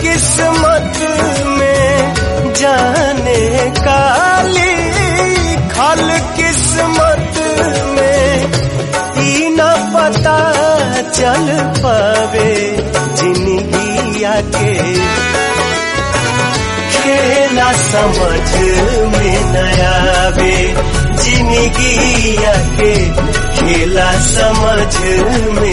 किस्मत में जाने काली खल किस्मत में ई न पता चल पावे जिंदगी के खेला समझ में नयावे जिंदगी के खेला समझ में